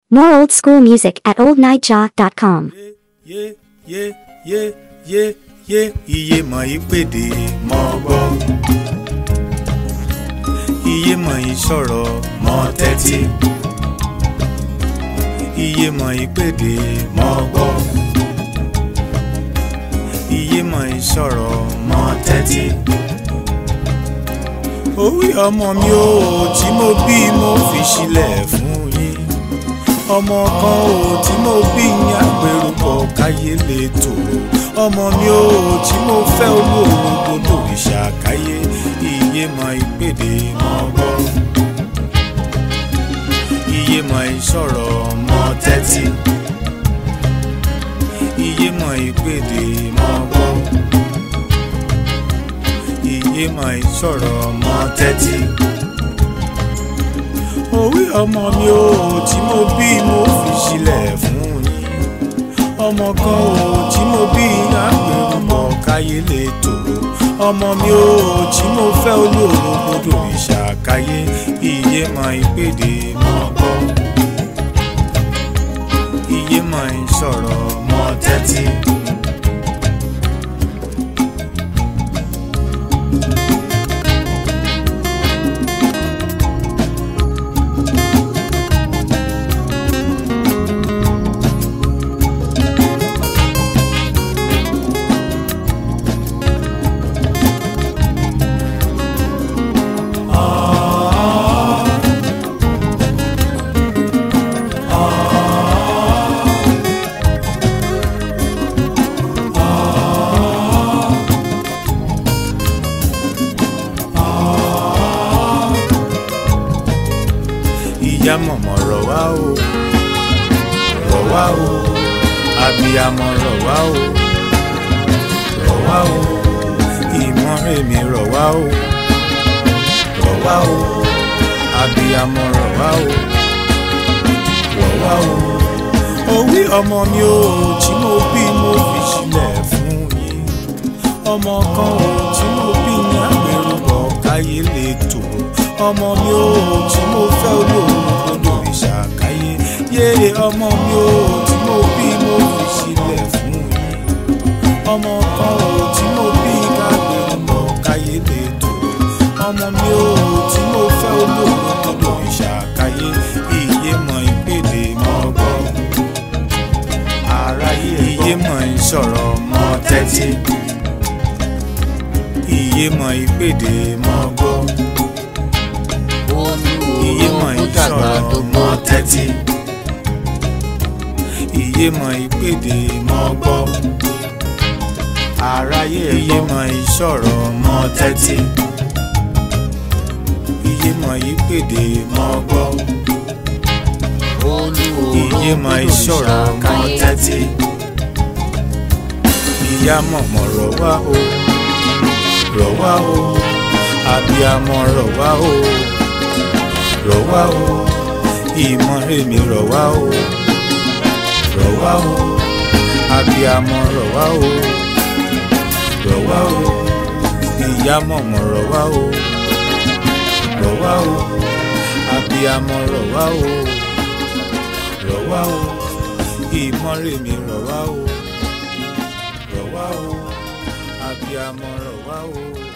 More old school music at oldnightjaw.com. yé yé yé yé yé iye mọ̀ ìpèdè mọ̀ gbọ́. iye mọ̀ ìsọ̀rọ̀ mọ̀ tẹ́tí. iye mọ̀ ìpèdè mọ̀ gbọ́. iye mọ̀ ìsọ̀rọ̀ mọ̀ tẹ́tí. orí ọmọ mi ò tí mo bí mo fi sílẹ̀ fún yín ọmọ kan ò tí mo bí ní àpérúkọ káyé lè tòrò ọmọ mi ò tí mo fẹ́ olóògbé lòrìṣà káyé iye mọ ìpèdè mọ gbọ́ iye mọ ìsọ̀rọ̀ mọ tẹ́tí iye mọ ìpèdè mọ gbọ́ iye mọ ìsọ̀rọ̀ mọ tẹ́tí orí ọmọ mi ò tí mo bí mo fi sílẹ̀ fún yín ọmọ kan ò tí mo bí àgbèrúmọ̀ káyé lè tòrò ọmọ mi ò tí mo fẹ́ olóòrò gbọdọ̀ ìṣàkáyé iye mọ ìpèdè mọ gbọ́ iye mọ ìsọ̀rọ̀ mọ tẹ́tí. ìyá mọ̀mọ́ rọ̀ wá o rọ̀ wá o abiyamọ rọ̀ wá o rọ̀ wá o ìmọ̀rẹ́mi rọ̀ wá o rọ̀ wá o abiyamọ rọ̀ wá o rọ̀ wá o orí ọmọ mi ò tí mo bí mo fi sílẹ̀ fún yín ọmọ kan ò tí mo bí ní àgbèrúbọ̀ káyé lè tòrò ọmọ mi ò tí mo fẹ́ olóòrùn gbọdọ̀ ìṣàkáyé yéé ọmọ mi ò tí mo bí mo fi sílẹ̀ fún yín ọmọ kan ò tí mo bí kágbèrúbọ̀ káyé lè tòrò ọmọ mi ò tí mo fẹ́ olóòrùn gbọdọ̀ ìṣàkáyé iye mọ̀ ìpèdè mọ̀ gbọ́ aráyé iye mọ̀ ìsọ̀rọ̀ mọ̀ tẹ́tí iye mọ̀ ìpèdè mọ̀ gbọ́ iye mọ̀ ìsọ̀rọ̀ mọ̀ tẹ́tí iye mọ̀ ìpèdè mọ̀ gbọ́ aráyé iye mọ̀ ìsọ̀rọ̀ mọ̀ tẹ́tí iye mọ̀ ìpèdè mọ̀ gbọ́ iye mọ̀ ìsọ̀rọ̀ mọ̀ tẹ́tí ìyá mọ̀mọ́ rọ̀ wá o rọ̀ wá o abiyamọ rọ̀ wá o rọ̀ wá o ìmọ̀rẹ́mi rọ̀ wá o rọ̀ wá o abiyamọ rọ̀ wá o rọ̀ wá o ìyá mọ̀mọ́ rọ̀ wá o rọ̀ wá o abiyamọ rọ̀ wá o rọ̀ wá o ìmọ̀rẹ́mi rọ̀ wá o rọ̀ wá o abiyamọ rọ̀ wá o.